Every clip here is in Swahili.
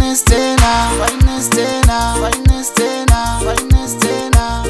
finest tena, finest tena, finest tena, finest tena.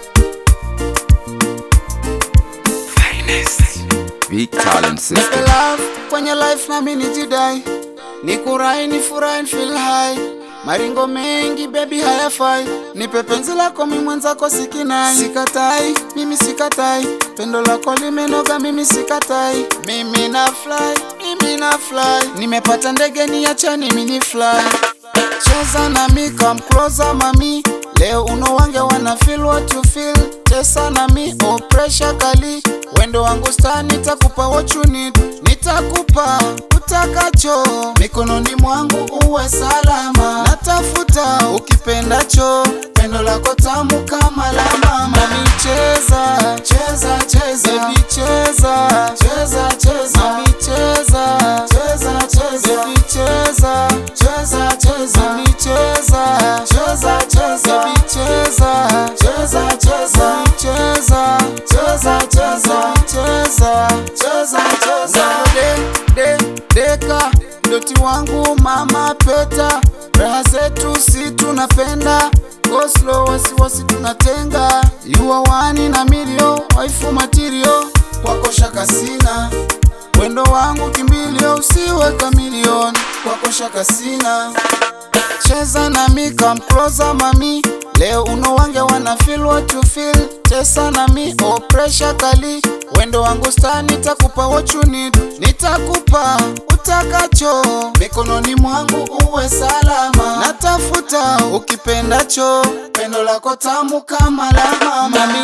Big talent Nipe system. love kwenye life nami nijidai, nikurai nifurahi feel high. Maringo mengi baby hayafai, nipe penzi lako mi mwenzako sikinai. Sikatai, mimi sikatai, pendo lako limenoga mimi sikatai. Mimi na fly, mimi na fly, nimepata ndege niachani mini fly. Cheza na mi come closer mami, leo uno wange wana feel what you feel. Cheza na mi oh pressure kali, wendo wangu star nitakupa what you need, nitakupa utakacho mikononi mwangu uwe salama. Natafuta ukipendacho, pendo lako tamu kama la mama. Mami cheza cheza cheza, baby cheza cheza cheza, mami cheza cheza cheza, baby cheza cheza cheza, mami cheza cheza cheza, baby cheza cheza cheza, mami cheza cheza cheza, cheza cheza cheza, de de deka doti wangu mama peta, raha zetu si tunapenda go slow, wasiwasi tunatenga, you are one na milio, waifu material kwako shaka sina wendo wangu kimbilio, usiwe kamilioni kwako shaka sina cheza na mi come closer mami leo uno wange wana feel what you feel cheza na mi oh pressure kali wendo wangu star nitakupa what you need nitakupa utakacho mikononi mwangu uwe salama natafuta ukipendacho pendo lako tamu kama la mama mami